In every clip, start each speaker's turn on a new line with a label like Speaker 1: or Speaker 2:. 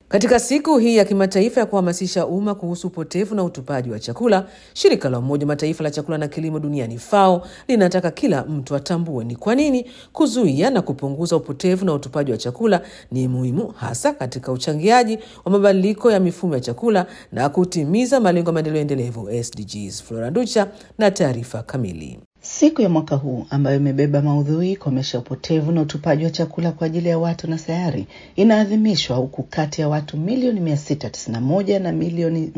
Speaker 1: Katika siku hii ya kimataifa ya kuhamasisha umma kuhusu upotevu na utupaji wa chakula, shirika la Umoja Mataifa la chakula na kilimo duniani FAO linataka kila mtu atambue ni kwa nini kuzuia na kupunguza upotevu na utupaji wa chakula ni muhimu, hasa katika uchangiaji wa mabadiliko ya mifumo ya chakula na kutimiza malengo ya maendeleo endelevu SDGs. Flora Ducha na taarifa kamili.
Speaker 2: Siku ya mwaka huu ambayo imebeba maudhui komesha upotevu na utupaji wa chakula kwa ajili ya watu na sayari inaadhimishwa huku kati ya watu milioni 691 na milioni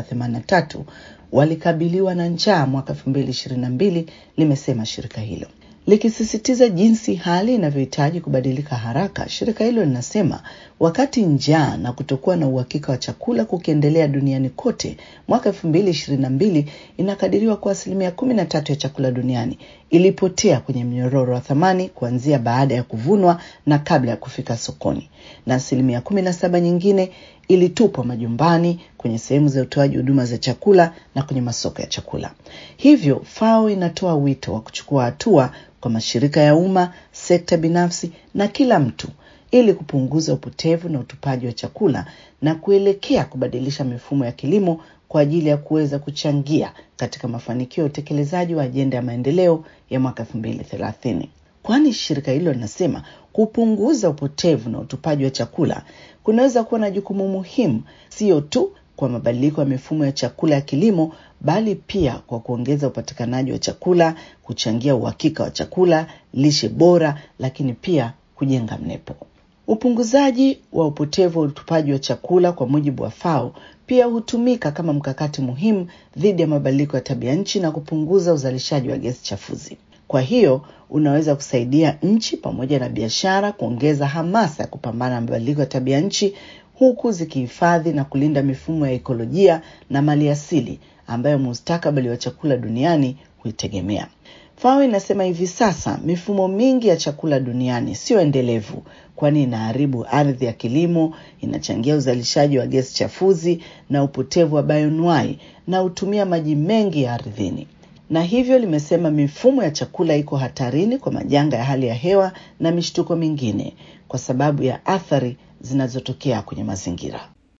Speaker 2: 783 walikabiliwa na njaa mwaka 2022, limesema shirika hilo likisisitiza jinsi hali inavyohitaji kubadilika haraka. Shirika hilo linasema wakati njaa na kutokuwa na uhakika wa chakula kukiendelea duniani kote, mwaka elfu mbili ishirini na mbili inakadiriwa kuwa asilimia kumi na tatu ya chakula duniani ilipotea kwenye mnyororo wa thamani kuanzia baada ya kuvunwa na kabla ya kufika sokoni, na asilimia kumi na saba nyingine ilitupwa majumbani, kwenye sehemu za utoaji huduma za chakula na kwenye masoko ya chakula. Hivyo FAO inatoa wito wa kuchukua hatua kwa mashirika ya umma, sekta binafsi na kila mtu ili kupunguza upotevu na utupaji wa chakula na kuelekea kubadilisha mifumo ya kilimo kwa ajili ya kuweza kuchangia katika mafanikio ya utekelezaji wa ajenda ya maendeleo ya mwaka elfu mbili thelathini. Kwani shirika hilo linasema kupunguza upotevu na utupaji wa chakula kunaweza kuwa na jukumu muhimu, sio tu kwa mabadiliko ya mifumo ya chakula ya kilimo, bali pia kwa kuongeza upatikanaji wa chakula, kuchangia uhakika wa chakula, lishe bora, lakini pia kujenga mnepo. Upunguzaji wa upotevu wa utupaji wa chakula kwa mujibu wa FAO pia hutumika kama mkakati muhimu dhidi ya mabadiliko ya tabia nchi na kupunguza uzalishaji wa gesi chafuzi. Kwa hiyo unaweza kusaidia nchi pamoja na biashara kuongeza hamasa ya kupambana na mabadiliko ya tabia nchi huku zikihifadhi na kulinda mifumo ya ekolojia na maliasili ambayo mustakabali wa chakula duniani huitegemea. FAO inasema hivi sasa mifumo mingi ya chakula duniani sio endelevu, kwani inaharibu ardhi ya kilimo, inachangia uzalishaji wa gesi chafuzi na upotevu wa bioanuwai na hutumia maji mengi ya ardhini na hivyo limesema mifumo ya chakula iko hatarini kwa majanga ya hali ya hewa na mishtuko mingine kwa sababu ya athari zinazotokea kwenye mazingira.